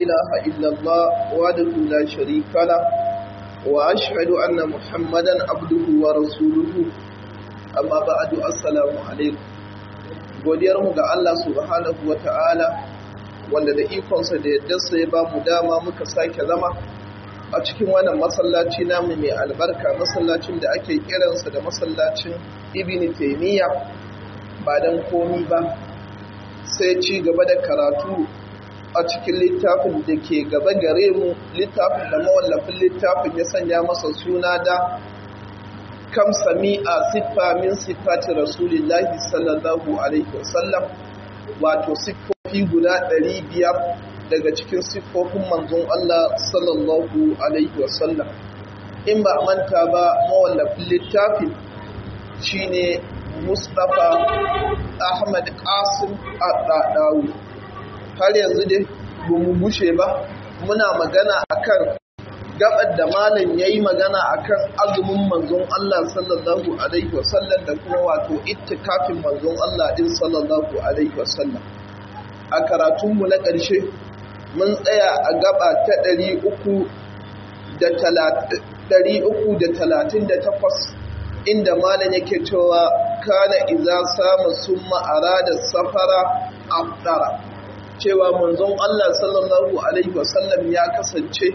إله إلا الله وحده لا شريك له وأشهد أن محمدا عبده ورسوله أما بعد السلام عليكم godiyarmu ga Allah subhanahu wa ta'ala wanda da ikonsa da yaddarsa ya ba mu dama muka sake zama a cikin wannan masallaci namu mai albarka masallacin da ake kiransa da masallacin ibn taimiyya ba don komi ba sai ci gaba da karatu a cikin littafin da ke gaba gare mu littafin da mawallafin littafin ya sanya masa suna da kam sami'a siffa min siffati rasulillahi sallallahu alaihi wasallam wato siffofi guda ɗari biyar daga cikin siffofin manzon Allah sallallahu alaihi wasallam in ba manta ba mawallafin littafin shine Mustapha Ahmad Qasim Adadawi har yanzu dai ba mu bushe ba muna magana akan gabar da malam yayi magana akan azumin manzon Allah sallallahu alaihi wasallam da kuma wato ittikafin manzon Allah din sallallahu alaihi wasallam a karatunmu na ƙarshe mun tsaya a gaba ta 338 inda malam yake cewa kana iza samu summa arada safara afdara cewa manzon Allah sallallahu alaihi wasallam ya kasance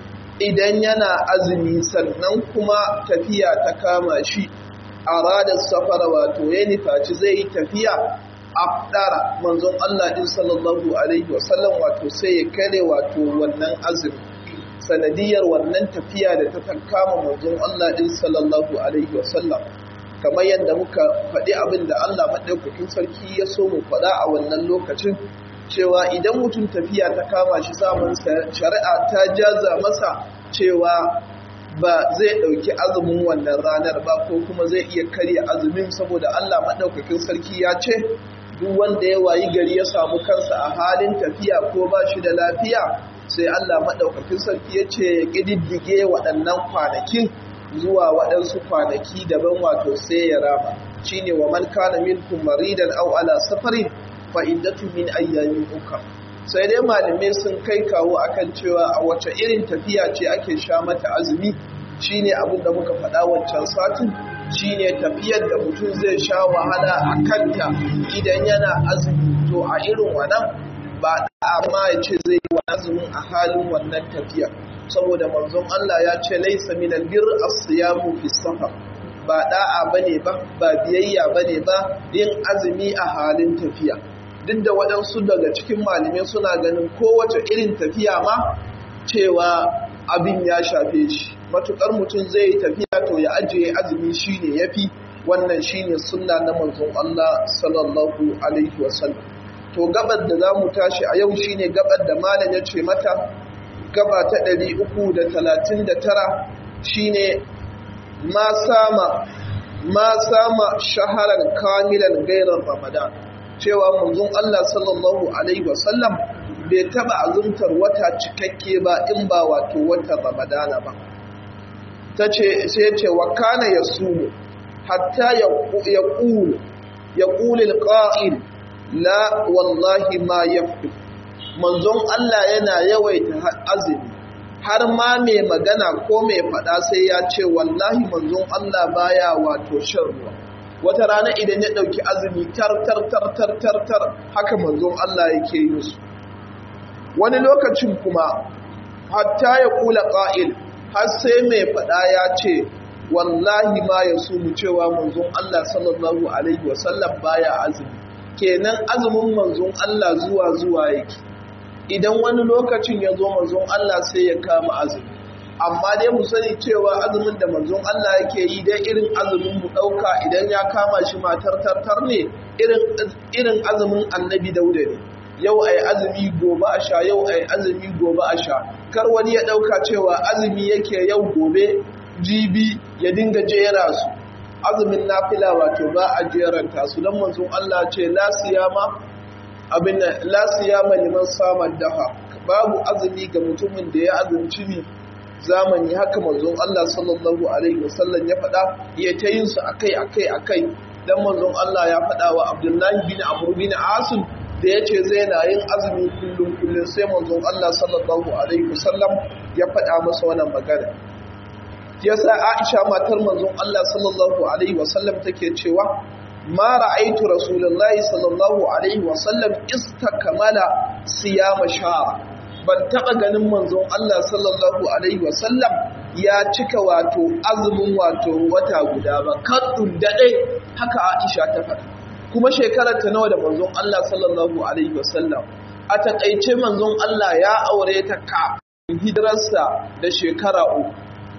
idan yana azumi sannan kuma tafiya ta kama shi arada safara wato ya nufaci zai yi tafiya afdara manzon Allah din sallallahu alaihi wasallam wato sai ya kare wato wannan azumi sanadiyar wannan tafiya da ta kama manzon Allah din sallallahu alaihi wasallam kamar yadda muka faɗi abin da Allah maɗaukakin sarki ya so mu faɗa a wannan lokacin cewa idan mutum tafiya ta kama shi samun shari'a ta jaza masa cewa ba zai ɗauki azumin wannan ranar ba ko kuma zai iya karya azumin saboda Allah maɗaukakin sarki ya ce duk wanda ya wayi gari ya samu kansa a halin tafiya ko ba shi da lafiya sai Allah maɗaukakin sarki ya ce ya ƙididdige waɗannan kwanakin zuwa waɗansu kwanaki daban wato sai ya rama shine wa man kana minkum maridan aw ala safarin fa iddatu min ayyamin uka sai dai malamai sun kai kawo akan cewa a wace irin tafiya ce ake sha mata azumi shine abin da muka faɗa wancan satin shine tafiyar da mutum zai sha wahala a kanta idan yana azumi to a irin wannan ba amma ya ce zai yi wa azumin a halin wannan tafiya saboda manzon Allah ya ce laisa min albir as-siyamu fi safar ba da'a bane ba ba biyayya bane ba yin azumi a halin tafiya duk da waɗansu daga cikin malamai suna ganin kowace irin tafiya ma cewa abin ya shafe shi matukar mutum zai yi tafiya to ya ajiye azumi shine yafi wannan shine sunna na manzon Allah sallallahu alaihi wasallam to gabar da zamu tashi a yau shine gabar da malam ya ce mata gaba ta 339 shine ma sama ma sama shaharar kamilan gairar ramadan cewa manzon Allah sallallahu alaihi wasallam bai taba azumtar wata cikakke ba in ba wato watan ramadana ba tace sai ce wa kana yasumu hatta yaqul yaqul alqa'il la wallahi ma yafi manzon Allah yana yawaita azumi har ma mai magana ko mai faɗa sai ya ce wallahi manzon Allah baya wato shan ruwa wata rana idan ya ɗauki azumi tar tar tar tar tar tar haka manzon Allah yake yin su wani lokacin kuma hatta ya kula ƙa'il har sai mai faɗa ya ce wallahi ma ya mu cewa manzon Allah sallallahu alaihi wasallam baya azumi kenan azumin manzon Allah zuwa zuwa yake idan wani lokacin ya zo manzon Allah sai ya kama azumi amma dai mu sani cewa azumin da manzon Allah yake yi dai irin azumin mu ɗauka idan ya kama shi matar tartar ne irin azumin annabi dauda ne yau ai azumi gobe a sha yau ai azumi gobe a sha kar wani ya ɗauka cewa azumi yake yau gobe jibi ya dinga jera su azumin nafila wato ba a jeranta su don manzon Allah ce la siyama abin la siyama liman samar daha babu azumi ga mutumin da ya azumci ne zamani haka manzon Allah sallallahu alaihi wasallam ya faɗa ya ta yin su akai akai akai dan manzon Allah ya faɗa wa Abdullahi bin Amr bin Asim da ya ce zai na yin azumi kullum kullum sai manzon Allah sallallahu alaihi wasallam ya faɗa masa wannan magana yasa Aisha matar manzon Allah sallallahu alaihi wasallam take cewa ma ra'aitu rasulullahi sallallahu alaihi wasallam istakmala siyama sha'a ban taba ganin manzon Allah sallallahu alaihi wasallam ya cika wato azumin wato wata guda ba kaddun dade haka Aisha ta faɗa kuma shekarar ta nawa da manzon Allah sallallahu alaihi wasallam a takaice manzon Allah ya aure ta ka hijirarsa da shekara uku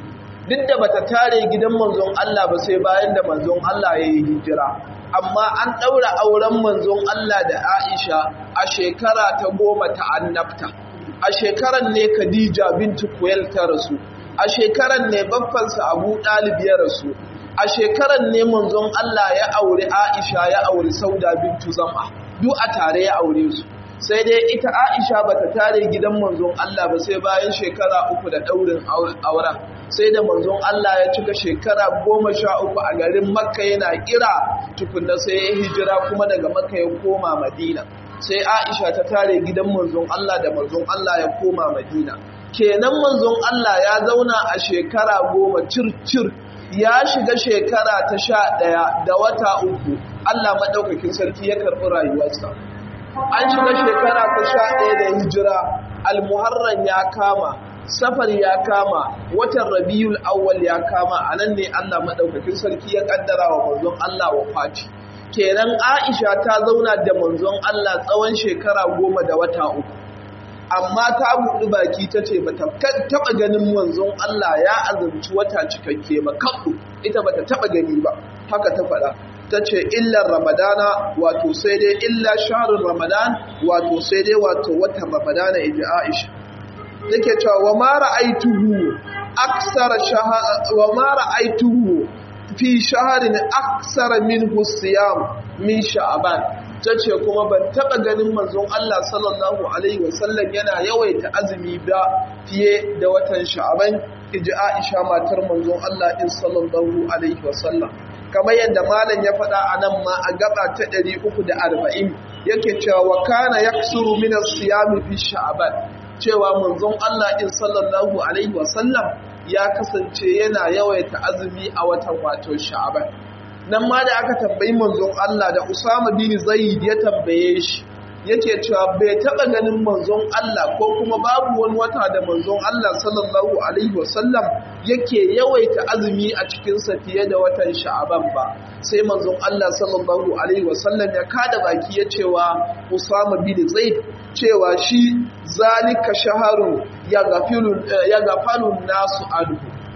duk da bata tare gidan manzon Allah ba sai bayan da manzon Allah ya yi hijira amma an ɗaura auren manzon Allah da Aisha a shekara ta goma ta annabta a shekaran ne Khadija bintu Kuwel ta rasu a shekaran ne baffansa Abu Dalib ya rasu a shekaran ne manzon Allah ya aure Aisha ya aure Sauda bintu Zam'a duk a tare ya aure su sai dai ita Aisha bata tare gidan manzon Allah ba sai bayan shekara uku da ɗaurin auren sai da manzon Allah ya cika shekara goma sha uku a garin Makka yana kira tukunna sai ya hijira kuma daga Makka ya koma Madina sai Aisha ta tare gidan manzon Allah da manzon Allah ya koma Madina kenan manzon Allah ya zauna a shekara goma cir-cir ya shiga shekara ta sha ɗaya da wata uku Allah maɗaukakin sarki ya karɓi rayuwarsa an shiga shekara ta sha ɗaya da hijira almuharran ya kama safar ya kama watan rabiul awwal ya kama a nan ne Allah maɗaukakin sarki ya ƙaddara wa manzon Allah wa fati kenan Aisha ta zauna da manzon Allah tsawon shekara goma da wata uku amma ta buɗi baki ta ce ba ta taɓa ganin manzon Allah ya azumci wata cikakke ba kaɓu ita ba ta taɓa gani ba haka ta faɗa ta ce illar ramadana wato sai dai illa sharin ramadan wato sai dai wato watan ramadana iji aisha take cewa wa ma ra'aituhu aksara wa ma ra'aituhu fi shaharin aksara minhu siyam min sha'ban tace kuma ban taba ganin manzon Allah sallallahu alaihi wasallam yana yawaita azumi ba fiye da watan sha'ban iji Aisha matar manzon Allah din sallallahu alaihi wasallam kamar yadda malam ya faɗa a nan ma a gaba ta 340 yake cewa wa kana yaksuru min as-siyam fi sha'ban cewa manzon Allah din sallallahu alaihi wasallam ya kasance yana yawaita azumi a watan wato sha'ban nan ma da aka tambayi manzon Allah da Usama bin Zaid ya tambaye shi yake cewa bai taba ganin manzon Allah ko kuma babu wani wata da manzon Allah sallallahu alaihi wasallam yake yawaita azumi a cikin sa fiye da watan Sha'aban ba sai manzon Allah sallallahu alaihi wasallam ya kada baki ya cewa Usama bin Zaid cewa shi zalika shaharun ya gafilun ya gafalun nasu anhu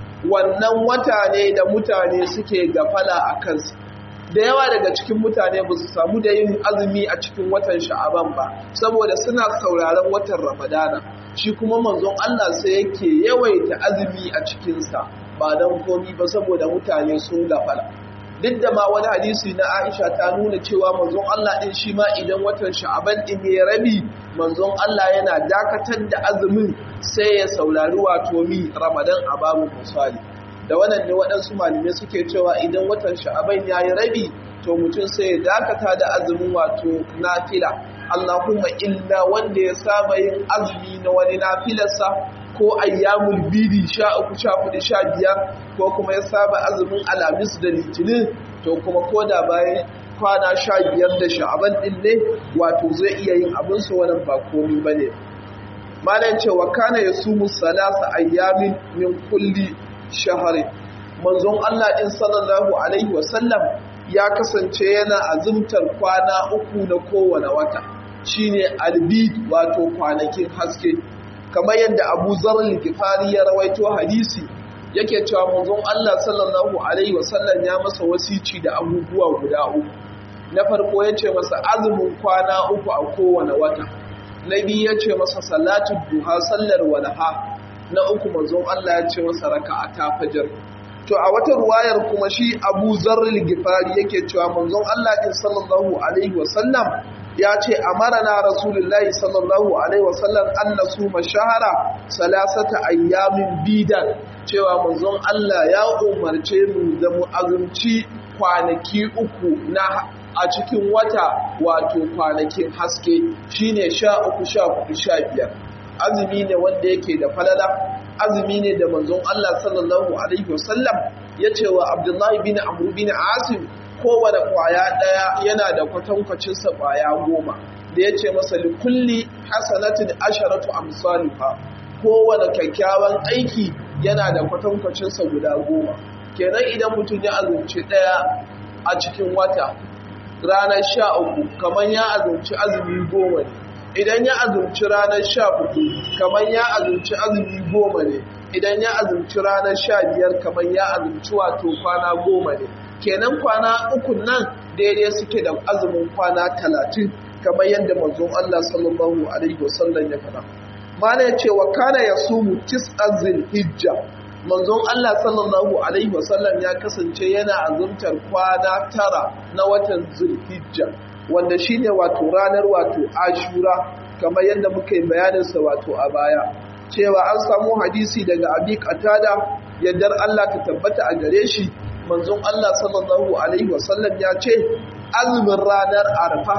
wannan wata ne da mutane suke gafala a kansa da yawa daga cikin mutane ba su samu da yin azumi a cikin watan sha'aban ba saboda suna sauraron watan ramadana shi kuma manzon Allah sai yake yawaita azumi a cikinsa ba don komi ba saboda mutane sun gafala duk da ma wani hadisi na Aisha ta nuna cewa manzon Allah din shi ma idan watan sha'aban din ya rabi manzon Allah yana dakatar da azumin sai ya saurari wato mi ramadan a babu misali da wannan ne waɗansu malamai suke cewa idan watan sha'aban ya yi rabi to mutum sai ya dakata da azumin wato nafila Allahumma illa wanda ya saba yin azumi na wani nafilarsa ko ayyamul bidi sha uku sha hudu sha biyar ko kuma ya saba azumin alamis da litinin to kuma ko da bayan kwana sha biyar da sha'aban ɗin ne wato zai iya yin abinsa wannan ba komi ba ne malam cewa kana ya sumu salasa ayyamin min kulli shahari manzon Allah din sallallahu alaihi wasallam ya kasance yana azumtar kwana uku na kowane wata shine albid wato kwanakin haske kamar yadda Abu Zar al-Ghifari ya rawaito hadisi yake cewa manzon Allah sallallahu alaihi wasallam ya masa wasici da abubuwa guda uku na farko yace masa azumin kwana uku a kowane wata na biyu yace masa salatul duha sallar walaha na uku manzon Allah ya ce masa raka'ata fajr to a wata ruwayar kuma shi Abu Zarril Gifari yake cewa manzon Allah din sallallahu alaihi wasallam ya ce amarana rasulullahi sallallahu alaihi wasallam an nasuma shahara salasata ayyamin bidan cewa manzon Allah ya umarce mu da mu azumci kwanaki uku na a cikin wata wato kwanakin haske shine sha uku sha hudu sha biyar azumi ne wanda yake da falala azumi ne da manzon Allah sallallahu alaihi wasallam ya ce wa Abdullahi bin Amr bin Asim kowane kwaya daya yana da kwatankwacin sa kwaya goma da ya ce masa likulli hasanatin asharatu amsaluha kowane kyakkyawan aiki yana da kwatankwacin sa guda goma kenan idan mutum ya azumci daya a cikin wata ranar sha uku kamar ya azumci azumi goma ne idan ya azumci ranar sha hudu kamar ya azumci azumi goma ne idan ya azumci ranar sha biyar kamar ya azumci wato kwana goma ne kenan kwana uku nan daidai suke da azumin kwana talatin kamar yadda manzon Allah sallallahu alaihi wasallam ya faɗa mana ya ce wa kana ya sumu tis'an zilhijja manzon Allah sallallahu alaihi wasallam ya kasance yana azumtar kwana tara na watan zulhijja wanda shine wato ranar wato ashura kamar yadda muka yi bayaninsa wato a baya cewa an samu hadisi daga abi qatada yadda Allah ta tabbata a gare shi manzon Allah sallallahu alaihi wasallam ya ce azumin ranar arfa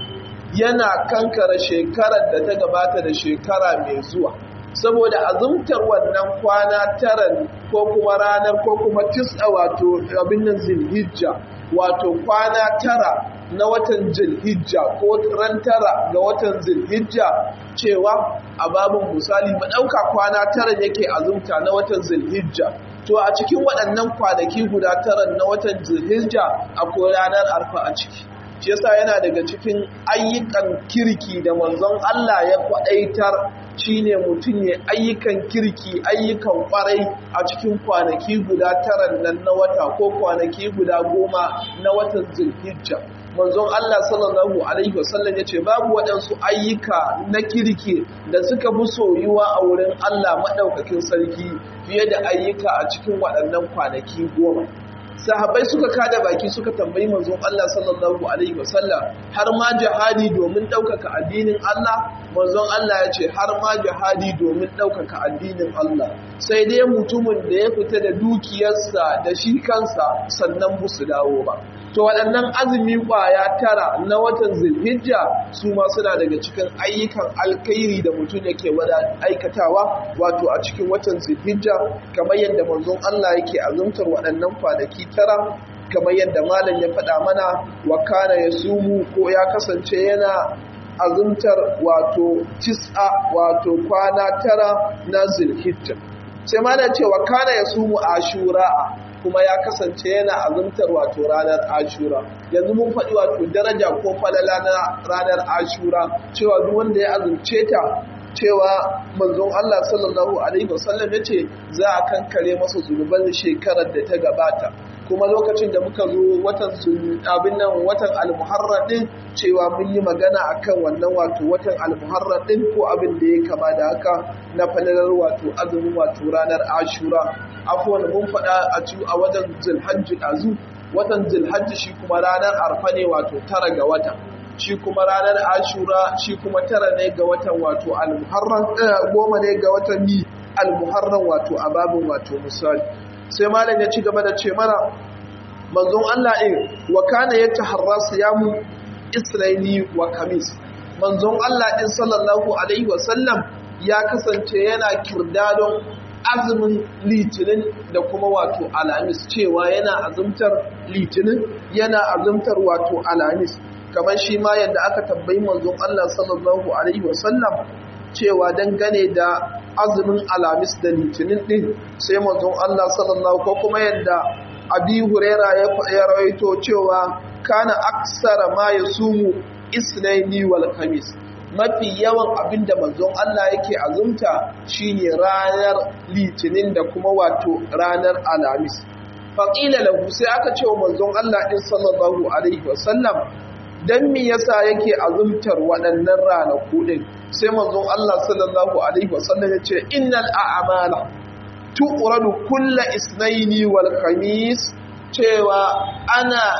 yana kankara shekarar da ta gabata da shekara mai zuwa saboda azumtar wannan kwana tara ko kuma ranar ko kuma tis'a wato abin nan zilhijja wato kwana tara na watan zilhijja ko ran tara ga watan zilhijja cewa a babin misali mu ɗauka kwana tara yake azumta na watan zilhijja to a cikin waɗannan kwanaki guda tara na watan zilhijja akwai ranar arfa a ciki shi yasa yana daga cikin ayyukan kirki da manzon Allah ya kwaɗaitar shine mutum ne ayyukan kirki ayyukan kwarai a cikin kwanaki guda tara nan na wata ko kwanaki guda goma na watan zulhijja manzon Allah sallallahu alaihi wasallam yace babu waɗansu ayyuka na kirki da suka fi soyuwa a wurin Allah madaukakin sarki fiye da ayyuka a cikin waɗannan kwanaki goma sahabbai suka kada baki suka tambayi manzon Allah sallallahu alaihi wasallam har ma jihadi domin ɗaukaka addinin Allah manzon Allah ya ce har ma jihadi domin ɗaukaka addinin Allah sai dai mutumin da ya fita da dukiyarsa da shi kansa sannan ba su dawo ba to waɗannan azumi ƙwaya tara na watan zulhijja su ma suna daga cikin ayyukan alkhairi da mutum yake wada aikatawa wato a cikin watan zulhijja kamar yadda manzon Allah yake azumtar waɗannan kwanaki tara kamar yadda malam ya faɗa mana wa kana yasumu ko ya kasance yana azumtar wato tis'a wato kwana tara na zulhijja sai malam ce wa kana yasumu ashura kuma ya kasance yana azumtar wato ranar ashura yanzu mun faɗi wato daraja ko falala na ranar ashura cewa duk wanda ya azumce ta cewa manzon Allah sallallahu alaihi wasallam ya ce za a kankare masa zunuban shekarar da ta gabata kuma lokacin da muka zo watan abin nan watan almuharrar din cewa mun yi magana akan wannan wato watan almuharrar din ko abin da ya kama da haka na falalar wato azumin wato ranar ashura afuwan mun faɗa a ci a watan zulhajji ɗazu watan zulhajji shi kuma ranar arfa ne wato tara ga wata shi kuma ranar ashura shi kuma tara ne ga watan wato almuharram goma ne ga watan ni almuharram wato a babin wato misali sai malam ya ci gaba da ce mana manzon Allah in wa kana yataharra siyamu israili wa kamis manzon Allah din sallallahu alaihi wa sallam ya kasance yana kirdadon azumin litinin da kuma wato alamis cewa yana azumtar litinin yana azumtar wato alamis kamar shi ma yadda aka tambayi manzon Allah sallallahu alaihi wasallam cewa dangane da azumin alamis da litinin din sai manzon Allah sallallahu ko kuma yadda abi huraira ya rawaito cewa kana aksara ma yasumu isnaini wal khamis mafi yawan abin da manzon Allah yake azumta shine ranar litinin da kuma wato ranar alamis faƙila lahu sai aka ce wa manzon Allah ɗin sallallahu alaihi wasallam dan me yasa yake azumtar waɗannan ranaku ɗin sai manzon Allah sallallahu alaihi wasallam ya ce innal a'mala tu'radu kulla isnaini wal khamis cewa ana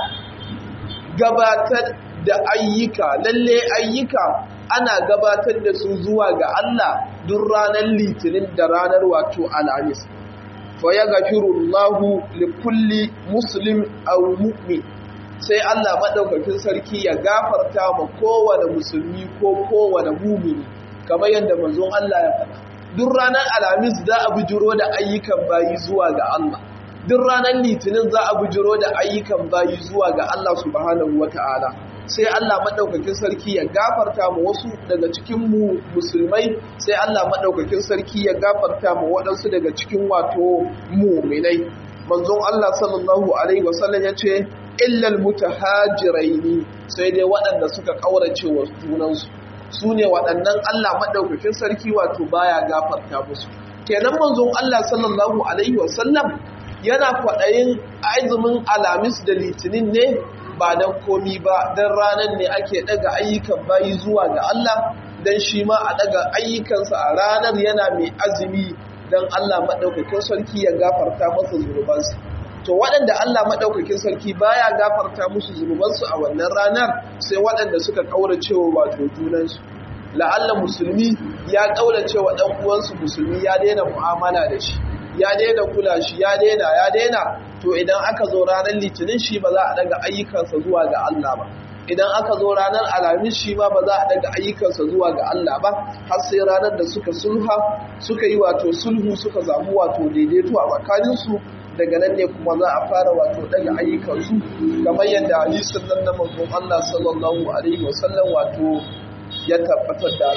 gabatar da ayyuka lalle ayyuka ana gabatar da su zuwa ga Allah duk ranar litinin da ranar wato alhamis fa ya gafiru Allahu li kulli muslim aw mu'min sai Allah maɗaukakin sarki ya gafarta ma kowane musulmi ko kowane mumini kamar yadda manzon Allah ya faɗa duk ranar alhamis za a bujiro da ayyukan bayi zuwa ga Allah duk ranar litinin za a bujiro da ayyukan bayi zuwa ga Allah subhanahu wata'ala sai Allah maɗaukakin sarki ya gafarta ma wasu daga cikin mu musulmai sai Allah maɗaukakin sarki ya gafarta ma waɗansu daga cikin wato muminai manzon Allah sallallahu alaihi wasallam ya ce illal mutahajiraini sai dai waɗanda suka ƙaurace wa junansu su ne waɗannan Allah maɗaukakin sarki wato baya gafarta musu kenan manzon Allah sallallahu alaihi wasallam yana kwaɗayin azumin alamis da litinin ne ba don komi ba don ranar ne ake ɗaga ayyukan bayi zuwa ga Allah don shi ma a ɗaga ayyukansa a ranar yana mai azumi don Allah maɗaukakin sarki ya gafarta masa zunubansa to waɗanda Allah maɗaukakin sarki baya gafarta musu zunubansu a wannan ranar sai waɗanda suka ƙaurace wa wato junansu la'alla musulmi ya ƙaurace wa ɗan uwansu musulmi ya daina mu'amala da shi ya daina kula shi ya daina ya daina to idan aka zo ranar litinin shi ba za a daga ayyukansa zuwa ga Allah ba idan aka zo ranar alhamis shi ma ba za a daga ayyukansa zuwa ga Allah ba har sai ranar da suka sulha suka yi wato sulhu suka zamu wato daidaito a tsakaninsu daga nan ne kuma za a fara wato daga ayyukansu kamar yadda hadisin nan na manzon Allah sallallahu alaihi wasallam wato ya tabbatar da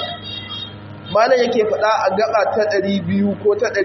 malam yake faɗa a gaba ta 200 ko ta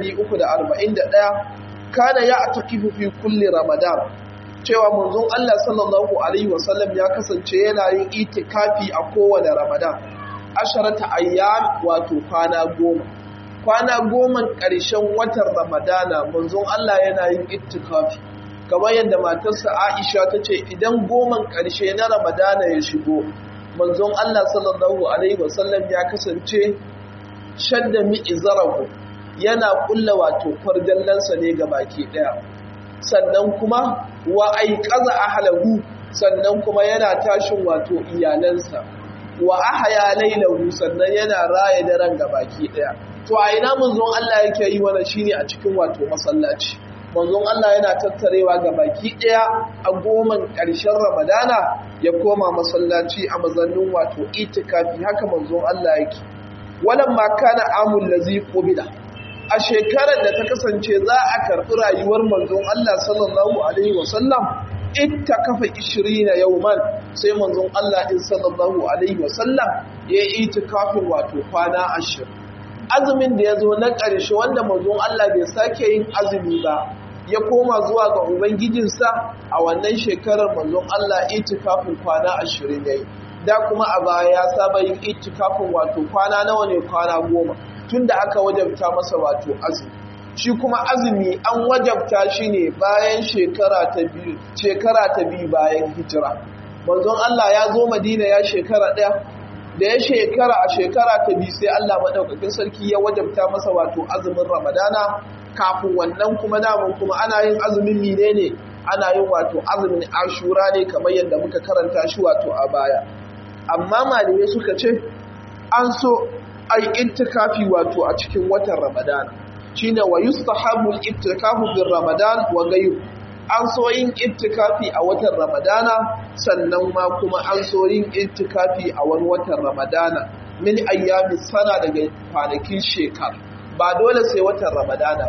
341 kana ya atakifu fi kulli ramadan cewa manzon Allah sallallahu alaihi wasallam ya kasance yana yin itikafi a kowane ramadan asharata ayyam wato kwana goma kwana goma ƙarshen watan ramadana manzon Allah yana yin itikafi kamar yadda matarsa Aisha ta ce idan goman ƙarshe na ramadana ya shigo manzon Allah sallallahu alaihi wasallam ya kasance shadda mi'izarahu yana kulla wato kwarjallansa ne ga baki daya sannan kuma wa aiqaza ahlahu sannan kuma yana tashin wato iyalansa wa ahya lailahu sannan yana raye daren ga baki daya to a ina manzon Allah yake yi wannan shine a cikin wato masallaci manzon Allah yana tattarewa ga baki daya a goman ƙarshen Ramadana ya koma masallaci a mazannin wato itikafi haka manzon Allah yake walan ma kana amul lazi qubida a shekarar da ta kasance za a karɓi rayuwar manzon Allah sallallahu alaihi wasallam ita kafa 20 yawman sai manzon Allah din sallallahu alaihi wasallam ya yi itikafin wato kwana 20 azumin da ya zo na ƙarshe wanda manzon Allah bai sake yin azumi ba ya koma zuwa ga ubangijinsa a wannan shekarar manzon Allah itikafin kwana 20 yayi da kuma a baya ya saba yin itikafin wato kwana nawa ne kwana goma tunda aka wajabta masa wato azumi shi kuma azumi an wajabta shi ne bayan shekara ta biyu shekara ta biyu bayan hijira manzon Allah ya zo Madina ya shekara ɗaya da ya shekara a shekara ta biyu sai Allah madaukakin sarki ya wajabta masa wato azumin Ramadana kafin wannan kuma namun kuma ana yin azumin mine ne ana yin wato azumin Ashura ne kamar yadda muka karanta shi wato a baya amma malamai suka ce an so ai ittikafi wato a cikin watan Ramadan shine wa yustahabu al-ittikafu bir Ramadan wa ghayr an so yin ittikafi a watan Ramadana sannan ma kuma an so yin ittikafi a wani watan Ramadana min ayyami sana daga kwanakin shekara ba dole sai watan Ramadana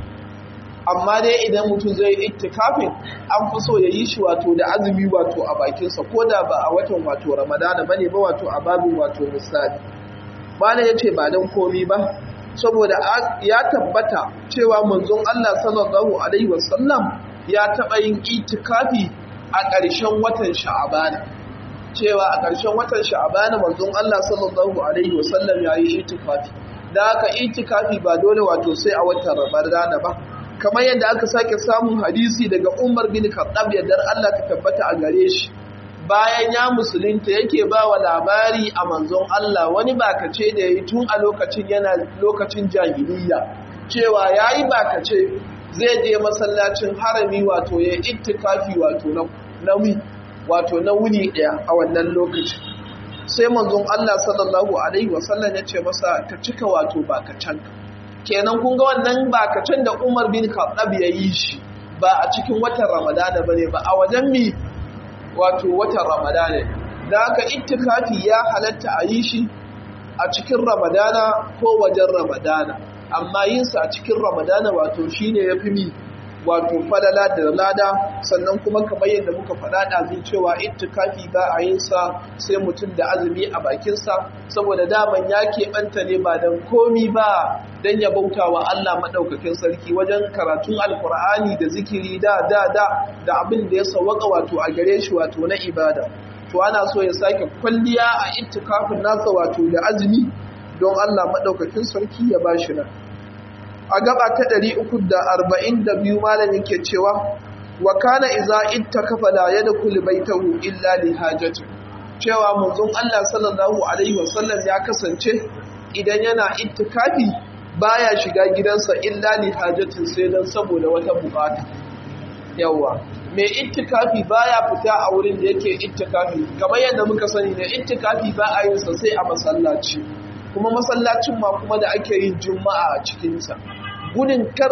amma dai idan mutum zai ittikafin an fi so ya yi shi wato da azumi wato a bakinsa ko da ba a watan wato Ramadana bane ba wato a babin wato misali malam ya ce ba don komi ba saboda ya tabbata cewa manzon Allah sallallahu alaihi wasallam ya taɓa yin itikafi a ƙarshen watan sha'abana cewa a ƙarshen watan sha'abana manzon Allah sallallahu alaihi wasallam ya yi itikafi da haka itikafi ba dole wato sai a watan ramadana ba kamar yadda aka sake samun hadisi daga Umar bin Khattab yadda Allah ta tabbata a gare shi bayan ya musulunta yake ba wa labari a manzon Allah wani bakace da ya yi tun a lokacin yana lokacin jahiliya cewa ya yi bakace zai je masallacin harami wato ya ittikafi wato na wato na wuni ɗaya a wannan lokaci sai manzon Allah sallallahu alaihi wasallam ya ce masa ka cika wato bakacen kenan kun ga wannan bakacen da Umar bin Khattab ya yi shi ba a cikin watan Ramadana bane ba a wajen mi wato watan ramadana da aka ittikafi ya halatta a yi shi a cikin ramadana ko wajen ramadana amma yinsa a cikin ramadana wato shine ya fi mi wato falala da lada sannan kuma kamar yadda muka faɗa ɗazin cewa ittikafi ba a yin sa sai mutum da azumi a bakinsa saboda daman ya keɓanta ne ba don komi ba don ya bauta wa Allah maɗaukakin sarki wajen karatun alkur'ani da zikiri da da da da abin da ya sawaka wato a gare shi wato na ibada to ana so ya sake kwalliya a ittikafin nasa wato da azumi don Allah maɗaukakin sarki ya ba shi nan a gaba ta 342 malam yake cewa wa kana iza ittakafa la yadkhul baytahu illa li hajati cewa manzon Allah sallallahu alaihi wasallam ya kasance idan yana ittikafi baya shiga gidansa illa li hajatin sai dan saboda wata bukata yawa mai ittikafi baya fita a wurin da yake ittikafi kamar yadda muka sani ne ittikafi ba a yin sa sai a masallaci kuma masallacin ma kuma da ake yin juma'a a cikinsa gudun kar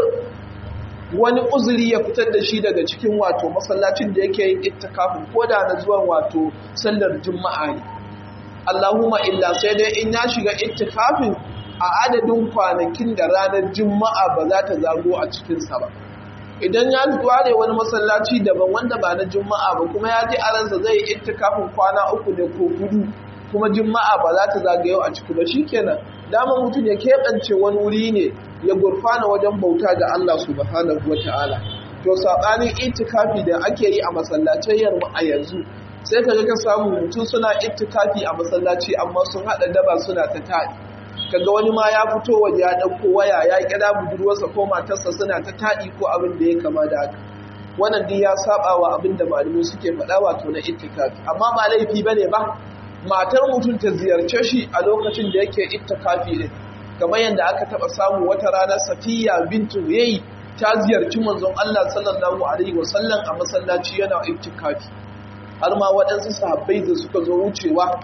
wani uzuri ya fitar da shi daga cikin wato masallacin da yake yin ittikafin ko da na zuwan wato sallar juma'a ne Allahumma illa sai dai in ya shiga ittikafin a adadin kwanakin da ranar juma'a ba za ta zago a cikinsa ba idan ya ware wani masallaci daban wanda ba na juma'a ba kuma ya ji a ransa zai yi ittikafin kwana uku ne ko gudu kuma juma'a ba za ta zagayo a ciki ba shikenan dama mutum ya keɓance wani wuri ne ya gurfana wajen bauta ga Allah subhanahu wata'ala to sabanin itikafi da ake yi a masallacin mu a yanzu sai ka ka samu mutum suna itikafi a masallaci amma sun haɗa daba suna ta taɗi kaga wani ma ya fito waje ya ɗauko waya ya kira budurwarsa ko matarsa suna ta taɗi ko abin da ya kama da haka wannan duk ya saba wa abin da malamai suke faɗa wato na itikafi amma ba laifi bane ba matar mutum ta ziyarce shi a lokacin da yake ittikafi ne kamar yadda aka taba samu wata rana Safiya bintu yayi ta ziyarci manzon Allah sallallahu alaihi wasallam a masallaci yana ittikafi har ma waɗansu sahabbai da suka zo wucewa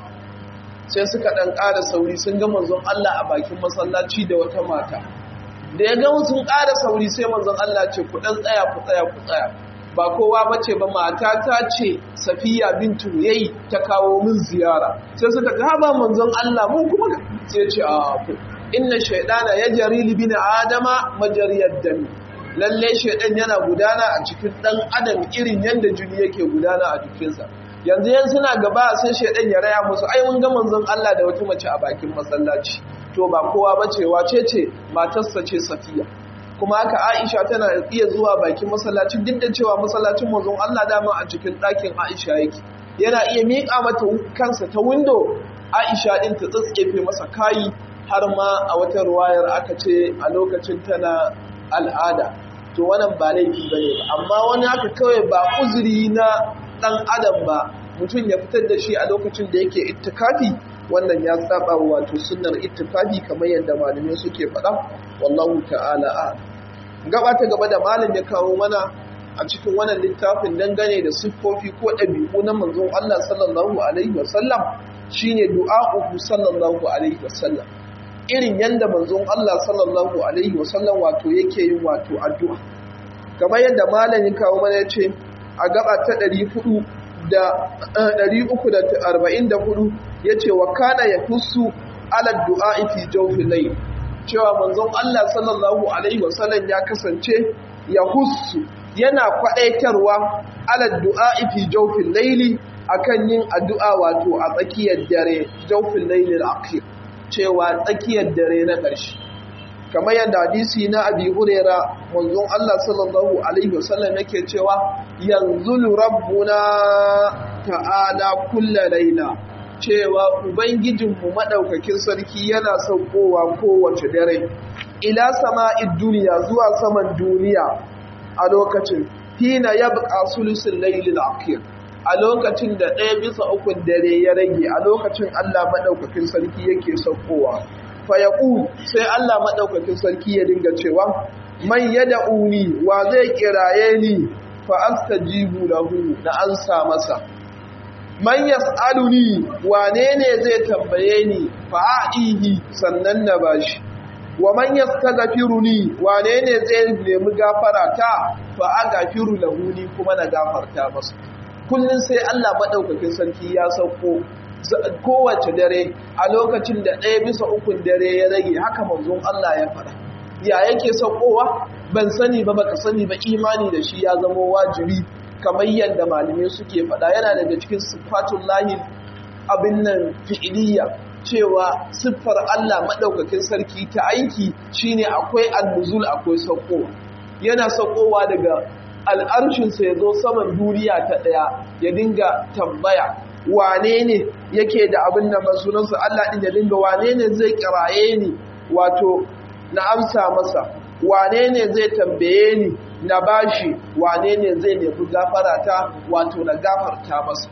sai suka ɗan ƙara sauri sun ga manzon Allah a bakin masallaci da wata mata da ya ga sun ƙara sauri sai manzon Allah ce ku ɗan tsaya ku tsaya ku tsaya ba kowa bace ba mata ta ce safiya bintu yayi ta kawo min ziyara sai suka ga ba manzon Allah mun kuma sai ce a ku inna shaydana yajri li bin adama majariyad dami lalle shaydan yana gudana a cikin dan adam irin yanda jini yake gudana a jikinsa yanzu yan suna gaba sai shaydan ya raya musu ai mun ga manzon Allah da wata mace a bakin masallaci to ba kowa bace wace ce matarsa ce safiya kuma haka Aisha tana iya zuwa bakin masallaci duk da cewa masallacin manzon Allah dama a cikin ɗakin Aisha yake yana iya miƙa mata kansa ta window Aisha din ta tsatsefe masa kayi har ma a wata ruwayar aka ce a lokacin tana al'ada to wannan ba laifi bane ba amma wani haka kawai ba uzuri na dan adam ba mutum ya fitar da shi a lokacin da yake ittikafi wannan ya saba wato sunnar ittikafi kamar yadda malamai suke faɗa wallahu ta'ala a gaba ta gaba da malam ya kawo mana a cikin wannan littafin dangane da siffofi ko ɗabi'u na manzon Allah sallallahu alaihi wasallam shine du'a'uhu sallallahu alaihi wasallam irin yanda manzon Allah sallallahu alaihi wasallam wato yake yin wato addu'a kamar yadda malam ya kawo mana yace a gaba ta 400 da 344 yace wa kana yakussu ala du'a fi jawfil layl cewa manzon Allah sallallahu alaihi wasallam ya kasance ya hussu yana kwadaitarwa ala du'a fi jawfil layli akan yin addu'a wato a tsakiyar dare jawfil layli al-akhir cewa tsakiyar dare na ƙarshe kamar yadda hadisi na Abi Huraira manzon Allah sallallahu alaihi wasallam yake cewa yanzulu rabbuna ta'ala kulla laila cewa Ubangijinmu maɗaukakin sarki yana saukowa kowace dare, ila sama'id duniya zuwa saman duniya a lokacin, hina ya buƙa sulusun lailin akir, a lokacin da ɗaya bisa ukun dare ya rage a lokacin Allah maɗaukakin sarki yake saukowa. Fayaƙu sai Allah maɗaukakin sarki ya dinga cewa, man yada uni wa zai kiraye ni fa astajibu lahu na ansa masa. man yas'aluni wane ne zai tambaye ni fa'aihi sannan na bashi wa man yastaghfiruni wane ne zai nemi gafara ta fa aghfiru lahu ni kuma na gafarta masa kullum sai Allah maɗaukakin sarki ya sauko kowace dare a lokacin da ɗaya bisa ukun dare ya rage haka manzon Allah ya faɗa ya yake saukowa ban sani ba baka sani ba imani da shi ya zama wajibi kamar yadda malamai suke faɗa yana daga cikin sifatun lahi abin nan fi'iliya cewa siffar Allah maɗaukakin sarki ta aiki shine akwai annuzul akwai saukowa yana saukowa daga al'arshinsa ya zo saman duniya ta ɗaya ya dinga tambaya wane ne yake da abin da masunansa Allah ɗin ya dinga wane ne zai kiraye ni wato na amsa masa wane ne zai tambaye ni na bashi wane ne zai nemi gafarata wato na gafarta masa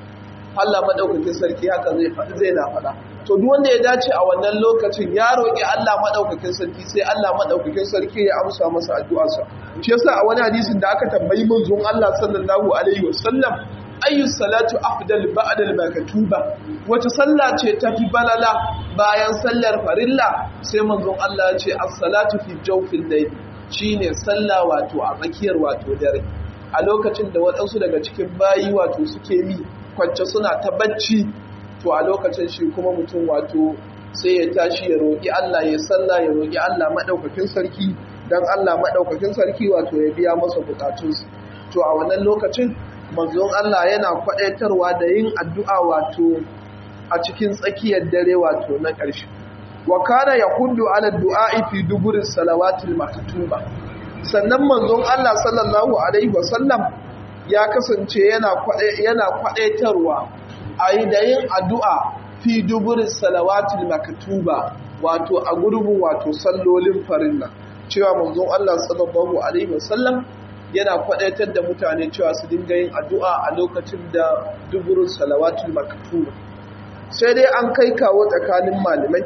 Allah madaukakin sarki haka zai zai na faɗa to duk wanda ya dace a wannan lokacin ya roƙi Allah madaukakin sarki sai Allah madaukakin sarki ya amsa masa addu'arsa shi yasa a wani hadisin da aka tambayi manzon Allah sallallahu alaihi wasallam ayyu salatu afdal ba'da al-maktuba wace sallah ce tafi balala bayan sallar farilla sai manzon Allah ya ce as-salatu fi jawfil layl shine sallah wato a tsakiyar wato dare a lokacin da waɗansu daga cikin bayi wato suke mi kwance suna ta bacci to a lokacin shi kuma mutum wato sai ya tashi ya roƙi Allah ya sallah ya roƙi Allah madaukakin sarki dan Allah madaukakin sarki wato ya biya masa bukatunsa to a wannan lokacin manzon Allah yana kwadaitarwa da yin addu'a wato a cikin tsakiyar dare wato na ƙarshe wa kana yahudu ala du'a'i fi duburin salawatil maktuba sannan manzon Allah sallallahu alaihi wasallam ya kasance yana yana kwadaitarwa a yi da yin addu'a fi duburin salawatil maktuba wato a gurbin wato sallolin farilla cewa manzon Allah sallallahu alaihi wasallam yana kwadaitar da mutane cewa su dinga yin addu'a a lokacin da duburin salawatul maktuba sai dai an kai kawo tsakanin malamai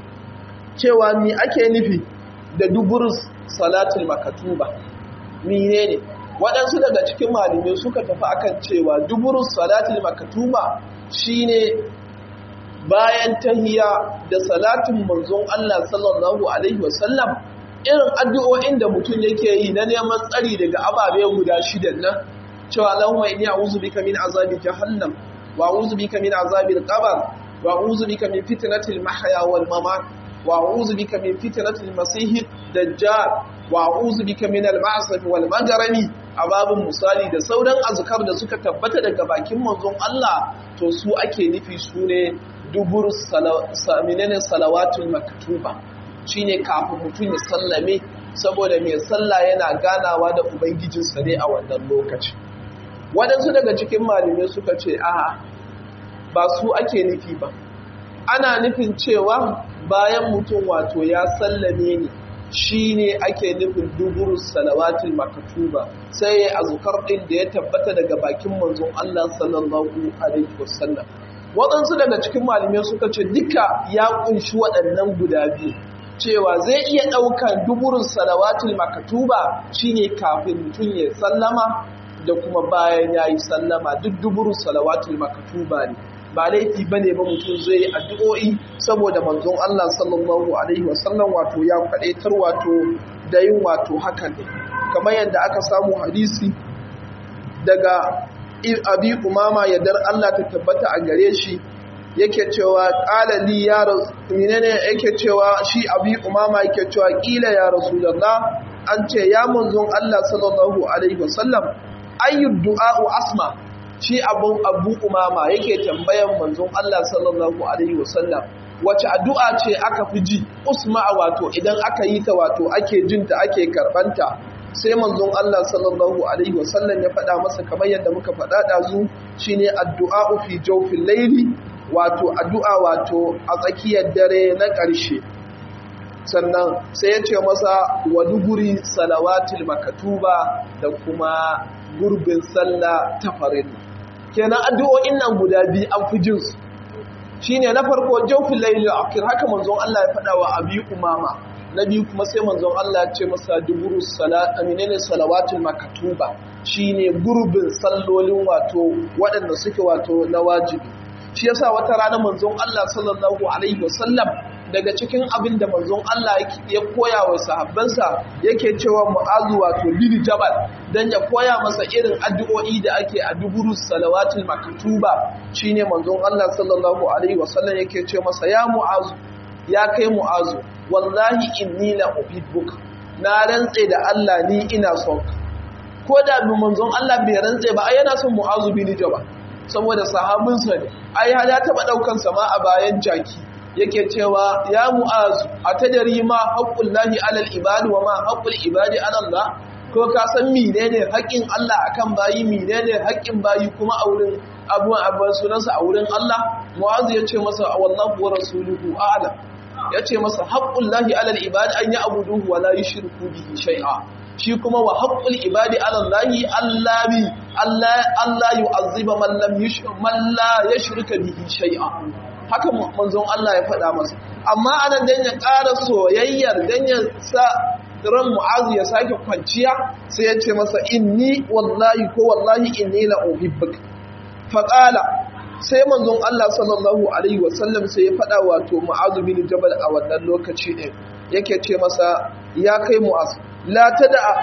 cewa mi ake nufi da duburin salatul maktuba mine ne waɗansu daga cikin malamai suka tafi akan cewa duburin salatul maktuba shine bayan tahiya da salatin manzon Allah sallallahu alaihi wasallam irin addu'o'in da mutum yake yi na neman tsari daga ababe guda shidan nan cewa Allahumma inni a'udhu bika min azabi jahannam wa a'udhu bika min azabi al-qabr wa a'udhu bika min fitnatil mahya wal mamat wa a'udhu bika min fitnatil masih dajjal wa a'udhu bika min al-ma'saf wal magrami ababun misali da sauran azkar da suka tabbata daga bakin manzon Allah to su ake nufi sune dubur salawatul maktuba shine kafin mutum ya sallame saboda mai sallah yana ganawa da ubangijinsa ne a wannan lokaci waɗansu daga cikin malamai suka ce a ba su ake nufi ba ana nufin cewa bayan mutum wato ya sallame ne shi ne ake nufin duburu salawatul makatuba sai ya azukar ɗin da ya tabbata daga bakin manzon Allah sallallahu alaihi wasallam waɗansu daga cikin malamai suka ce duka ya ƙunshi waɗannan guda biyu cewa zai iya ɗaukar duburin salawatul makatuba shine kafin mutum ya sallama da kuma bayan ya yi sallama duk duburin salawatul makatuba ne ba laifi ba ne ba mutum zai yi addu'o'i saboda manzon Allah sallallahu alaihi wasallam wato ya faɗaitar wato da yin wato hakan ne kamar yadda aka samu hadisi daga abi umama yadda Allah ta tabbata a gare shi yake cewa ƙalali ya menene yake cewa shi abi umama yake cewa ƙila ya rasulullah an ce ya manzon Allah sallallahu alaihi wasallam ayyud du'a'u asma shi abun abu umama yake tambayan manzon Allah sallallahu alaihi wasallam wace addu'a ce aka fi ji usma wato idan aka yi ta wato ake jinta ake karbanta sai manzon Allah sallallahu alaihi wasallam ya faɗa masa kamar yadda muka faɗa ɗazu shine addu'a fi jawfil layli wato addu'a wato a tsakiyar dare na ƙarshe sannan sai ya ce masa wa duguri salawatul makatuba da kuma gurbin sallah ta farilla kenan addu'o'in nan guda biyu an fi jin su shine na farko jawfil layli akhir haka manzon Allah ya faɗa wa abi umama na biyu kuma sai manzon Allah ya ce masa duburu salat aminene salawatul makatuba shine gurbin sallolin wato waɗanda suke wato na wajibi shi yasa wata rana manzon Allah sallallahu alaihi wasallam daga cikin abin da manzon Allah ya koya wa sahabbansa yake cewa mu'azu wato bil jabal dan ya koya masa irin addu'o'i da ake a duburu salawatul maktuba shine manzon Allah sallallahu alaihi wasallam yake ce masa ya mu'azu ya kai mu'azu wallahi inni la uhibbuka na rantse da Allah ni ina son ka ko da bi manzon Allah bai rantse ba ai yana son mu'azu bin jabal saboda sahabinsa ne ai ya taba daukan sama a bayan jaki yake cewa ya mu'azu atadari ma haqqullahi alal ibadi wa ma haqqul ibadi ala Allah ko ka san menene haƙƙin Allah akan bayi menene haƙƙin bayi kuma a wurin abuwan abuwan sunansa a wurin Allah mu'azu ya ce masa wallahu wa rasuluhu a'lam ya ce masa haqqullahi alal ibadi an ya'buduhu wa la yushriku bihi shay'a shi kuma wa haƙƙul ibadi alallahi Allah bi Allah Allah yu'azziba man lam yushrik man la yushrika bihi shay'a haka manzon Allah ya faɗa masa amma anan dan ya ƙara soyayyar dan ya sa ran mu'azu ya sake kwanciya sai ya ce masa inni wallahi ko wallahi inni la uhibbuka faqala sai manzon Allah sallallahu alaihi wasallam sai ya faɗa wato mu'azu bin jabal a wannan lokaci ɗin yake ce masa ya kai mu'azu la